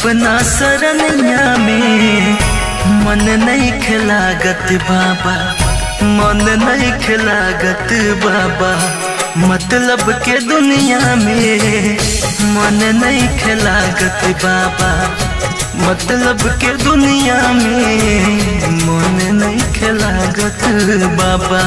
अपना सरनिया में मन नहीं खिलागत बाबा मन नहीं खिलागत बाबा मतलब के दुनिया में मन नहीं खिलागत बाबा मतलब के दुनिया में मन नहीं खिलागत बाबा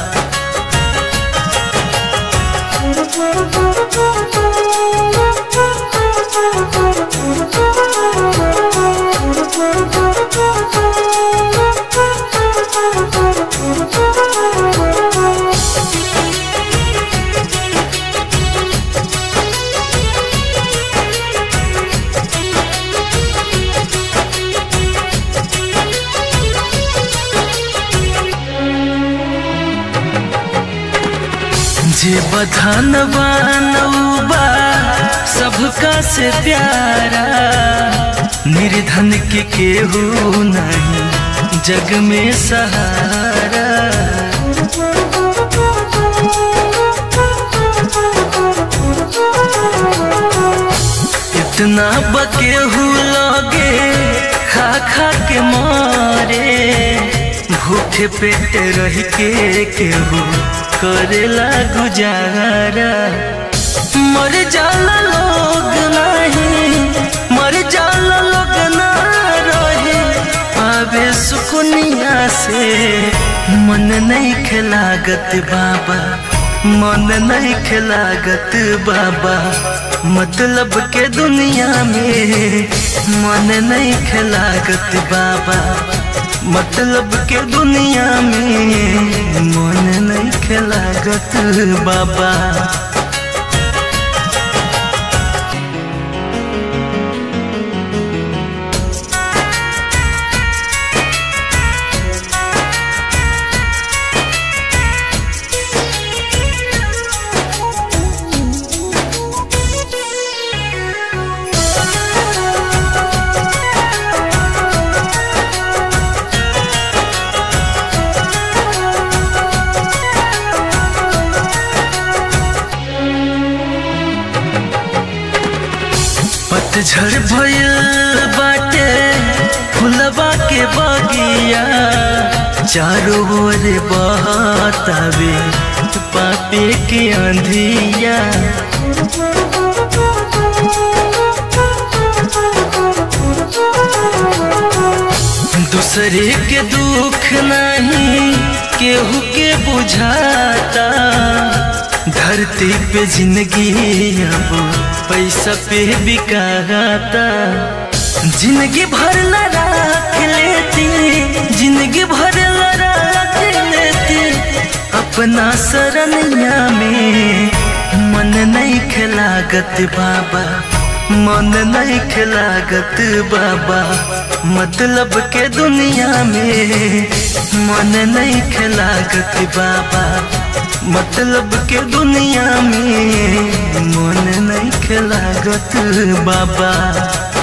जे बधान बनौबा सबका से प्यारा निर्धन के केहू नहीं जग में सहारा इतना बकेहू लगे खा खा के मारे भूखे पेट रह के केहू करेला गुजारा मर जाला लोग नहीं मर जाला लोग ना रहे आवे सुकुनिया से मन नहीं खिलागत बाबा मन नहीं खिलागत बाबा मतलब के दुनिया में मन नहीं खिलागत बाबा मतलब के दुनिया में मन नहीं खिलागत बाबा पतझड़ भयल बाटे फुलवा के बगिया चारों ओर बहतावे पापे के अंधिया दूसरे के दुख नहीं केहू के बुझाता धरती पे जिंदगी अब पैसा पे बिकाता जिंदगी भर रख लेती जिंदगी भर रख लेती अपना सरनिया में मन नहीं खिलागत बाबा मन नहीं खिलागत बाबा मतलब के दुनिया में मन नहीं खिलागत बाबा मतलब के दुनिया में मन नहीं खिलागत बाबा